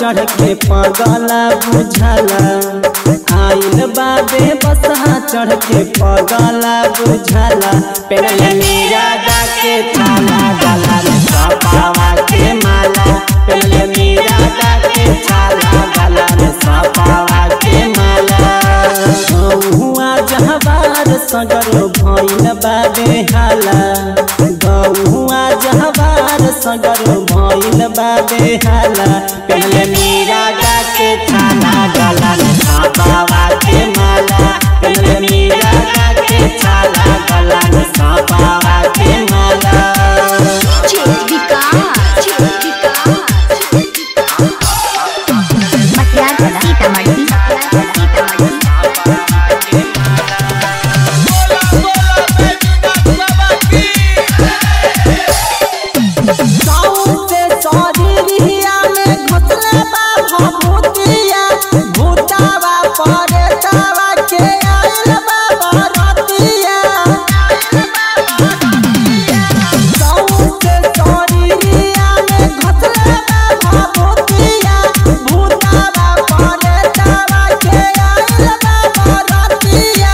चढ़ के पगला बुझला आइल बाबे बसहा चढ़ के पगला बुझला पेरले मीरा के छाला गला में सपावा के माला पेरले मीरा के छाला गला में सपावा के माला हुआ जहबार सगर भइल बाबे हाला गौआ जहबार सगर भइल बाबे हाला पेरले मीरा के छाला गला में सपावा के माला पेरले मीरा के छाला गला में सपावा के माला मटियार सीतामढ़ी साउते शरीरिया में घुसले बा भभूतिया भूतावा परेतावा के आइल बा बरतिया साउते शरीरिया में घुसले बा भभूतिया भूतावा परेतावा के आइल बा बरतिया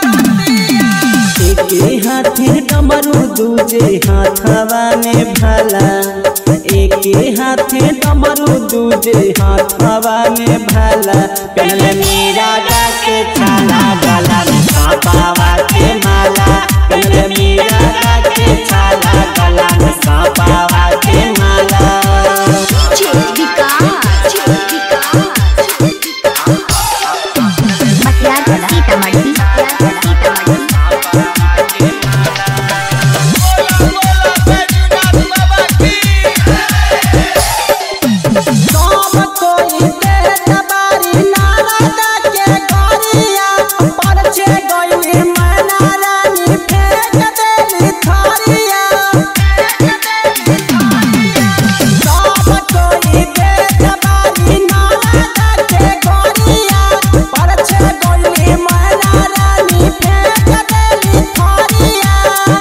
एके हाथे डमरू दूजे हाथवा में भला एके हाथे डमरू दूजे हाथवा में भला पहले मीरा के छाला गला में सापावा के माला पहले मीरा के छाला गला में सापावा के माला मटियार सीतामढ़ी सब कोई के दबारी नारदा के गरिया परछे गइली मैना रानी फेंक देली थारिया सब कोई के दबारी नारदा के गरिया परछे गइली मैना रानी फेंक देली थारिया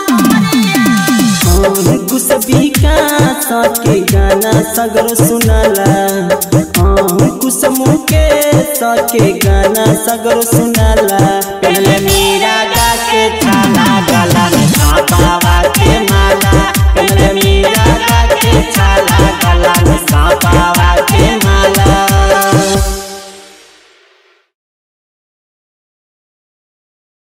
कुछ विकास के गाना सगर सुनाला कुछ मुके के गाना सगर सुनाला